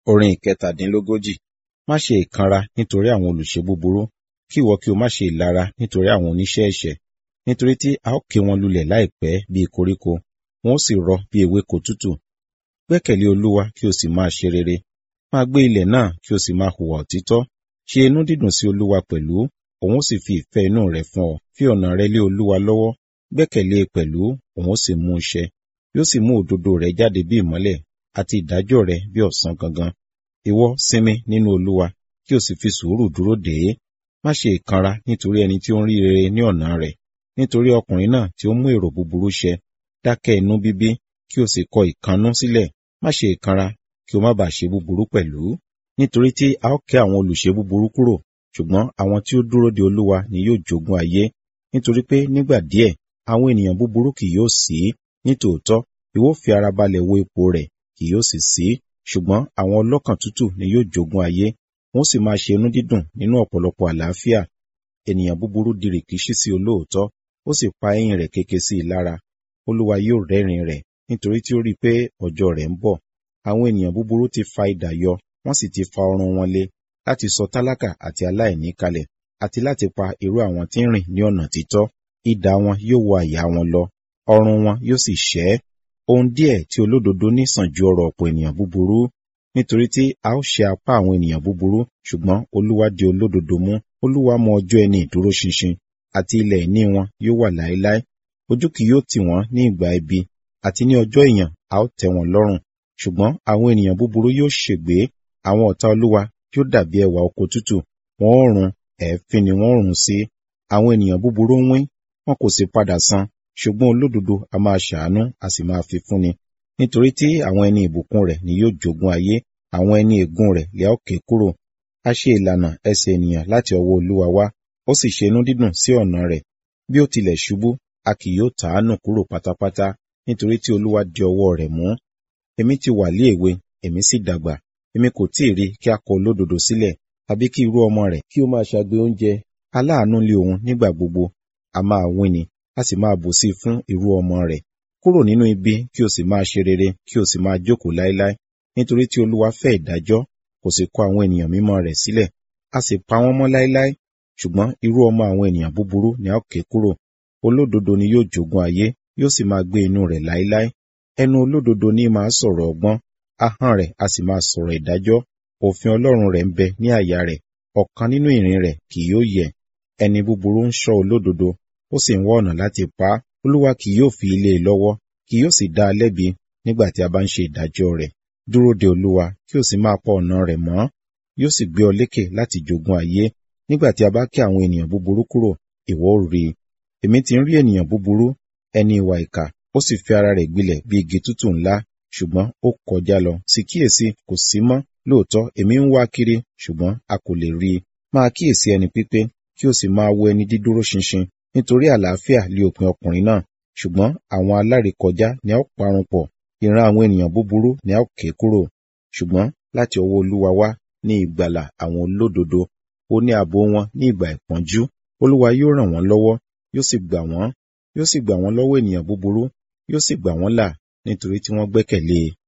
Orin ìkẹtàdínlógójì. Má ṣe ìkanra nítorí àwọn olùṣe búburú, kí ìwọ kí o má ṣe ìlara nítorí àwọn oníṣẹ́ ẹ̀ṣẹ̀. Nítorí tí a ó ké wọn lulẹ̀ láìpẹ́ bí koríko, wọn ó sì rọ bí ewéko tútù. Gbẹ́kẹ̀lé Olúwa kí o sì máa ṣe rere. Máa gbé ilẹ̀ náà kí o sì máa hùwà òtítọ́. Ṣe inú dídùn sí Olúwa pẹ̀lú, òun ó sì fi ìfẹ́ inú rẹ̀ fún ọ. Fi ọ̀nà rẹ lé Olúwa lọ́wọ́, gbẹ́kẹ̀lé e pẹ̀lú, òun ó sì mú un ṣẹ. Yóò sì mú òdodo rẹ jáde bí ìmọ́lẹ̀, àti ìdájọ́ rẹ bí ọ̀sán gangan. Ìwọ sinmi nínú Olúwa, kí o sì fi sùúrù dúró dè é. Má ṣe ìkanra nítorí ẹni tí ó ń rí rere ní ọ̀nà rẹ̀, nítorí ọkùnrin náà tí ó mú èrò búburú ṣẹ. Dákẹ́ inú bíbí, kí o sì kọ ìkannú sílẹ̀. Má ṣe ìkanra, kí o má bàa ṣe búburú pẹ̀lú. Nítorí tí a ó ké àwọn olùṣe búburú kúrò, ṣùgbọ́n àwọn tí ó dúró de Olúwa ni yóò jogún ayé. Nítorí pé nígbà díẹ̀, àwọn ènìyàn búburú kì yóò sí. Nítòótọ́, ìwọ ó fi ara balẹ̀ wo ipò rẹ̀, kì yóò sì sí. Ṣùgbọ́n àwọn ọlọ́kàn tútù ni yóò jogún ayé, wọn ó sì máa ṣe inú dídùn nínú ọ̀pọ̀lọpọ̀ àlàáfíà. Ènìyàn búburú di rìkíṣí sí olóòótọ́, ó sì pa eyín rẹ̀ kéke sí i lára. Olúwa yóò rẹ́rìn rẹ̀, nítorí tí ó rí i pé ọjọ́ rẹ̀ ń bọ̀. Àwọn ènìyàn búburú ti fa idà yọ, wọ́n sì ti fa ọrùn wọn lé, láti sọ tálákà àti aláìní kalẹ̀, àti láti pa irú àwọn tí ń rìn ní ọ̀nà títọ́. Idà wọn yóò wọ àyà wọn lọ, ọrùn wọn yóò sì ṣẹ́. Ohun díẹ̀ tí olódodo ní sàn ju ọrọ̀ ọ̀pọ̀ ènìyàn búburú, nítorí tí a ó ṣe apá àwọn ènìyàn búburú, ṣùgbọ́n Olúwa di olódodo mú. Olúwa mọ ọjọ́ ẹni ìdúró ṣinṣin, àti ilẹ̀ ìní wọn yóò wà láéláé. Ojú kì yóò tì wọ́n ní ìgbà ibi, àti ní ọjọ́ ìyàn a ó tẹ́ wọn lọ́rùn. Ṣùgbọ́n àwọn ènìyàn búburú yóò ṣègbé, àwọn ọ̀tá Olúwa yóò dàbí ẹwà oko tútù, wọn ó run, ẹ̀ẹ́fín ni wọn ó run sí. Àwọn ènìyàn búburú ń wín, wọn kò sì padà san, ṣùgbọ́n olódodo a máa ṣàánú, a sì máa fi fúnni. Nítorí tí àwọn ẹni ìbùkún rẹ̀ ni yóò jogún ayé, àwọn ẹni ègún rẹ̀ lè a ó ké kúrò. A ṣe ìlànà ẹsẹ̀ ènìyàn láti ọwọ́ Olúwa wá, ó sì ṣe inú dídùn sí ọ̀nà rẹ̀. Bí ó tilẹ̀ ṣubú, a kì yóò tà á nù kúrò pátápátá, nítorí tí Olúwa di ọwọ́ rẹ̀ mú. Èmi ti wà lé èwe, èmi sì dàgbà, èmi kò tí ì rí kí a kọ olódodo sílẹ̀, tàbí kí irú ọmọ rẹ̀ kí ó máa ṣagbe oúnjẹ. Aláàánú lé òun nígbà gbogbo, a máa wín-ni, a sì máa bùsí fún irú ọmọ rẹ̀. Kúrò nínú ibi kí o sì máa ṣe rere, kí o sì máa jókòó láéláé, nítorí tí Olúwa fẹ́ ìdájọ́, kò sì kọ àwọn ènìyàn mímọ́ rẹ̀ sílẹ̀, a sì pa wọ́n mọ́ láéláé. Ṣùgbọ́n irú ọmọ àwọn ènìyàn búburú ni a ó ké kúrò. Olódodo ni yóò jogún ayé, yóò sì máa gbé inú rẹ̀ láéláé. Ẹnu olódodo ní máa sọ̀rọ̀ ọgbọ́n, ahọ́n rẹ̀ a sì máa sọ̀rọ̀ ìdájọ́. Òfin Ọlọ́run rẹ̀ ń bẹ ní àyà rẹ̀, ọ̀kan nínú ìrìn rẹ̀ kì yóò yẹ̀. Ẹni búburú ń ṣọ́ olódodo, ó sì ń wá ọ̀nà láti pa á. Olúwa kì yóò fi ilé e lọ́wọ́, kì yóò sì dá a lẹ́bi nígbà tí a bá ń ṣe ìdájọ́ rẹ̀. Dúró de Olúwa, kí o sì máa pa ọ̀nà rẹ̀ mọ́. Yóò sì gbé ọ lékè láti jogún ayé. Nígbà tí a bá ké àwọn ènìyàn búburú kúrò, ìwọ ó rí i. Èmi ti ń rí ènìyàn búburú, ẹni ìwà ìkà, ó sì fi ara rẹ̀ gbilẹ̀ bí igi tútù ńlá, ṣùgbọ́n ó kọjá lọ. Sì kíyèsí, kò sí mọ́. Lóòótọ́, èmi ń wá kiri, ṣùgbọ́n a kò lè rí i. Máa kíyèsí ẹni pípé, kí o sì máa wo ẹni dídúró ṣinṣin, nítorí àlàáfíà lé òpin ọkùnrin náà. Ṣùgbọ́n àwọn alárékọjá ni a ó parun pọ̀, ìran àwọn ènìyàn búburú ni a ó ké kúrò. Ṣùgbọ́n láti ọwọ́ Olúwa wá ní ìgbàlà àwọn olódodo, ó ní ààbò wọn ní ìgbà ìpọ́njú. Olúwa yóò ràn wọ́n lọ́wọ́, yóò sì gbà wọ́n, yóò sì gbà wọ́n lọ́wọ́ ènìyàn búburú, yóò sì gbà wọ́n là, nítorí tí wọ́n gbẹ́kẹ̀lé e.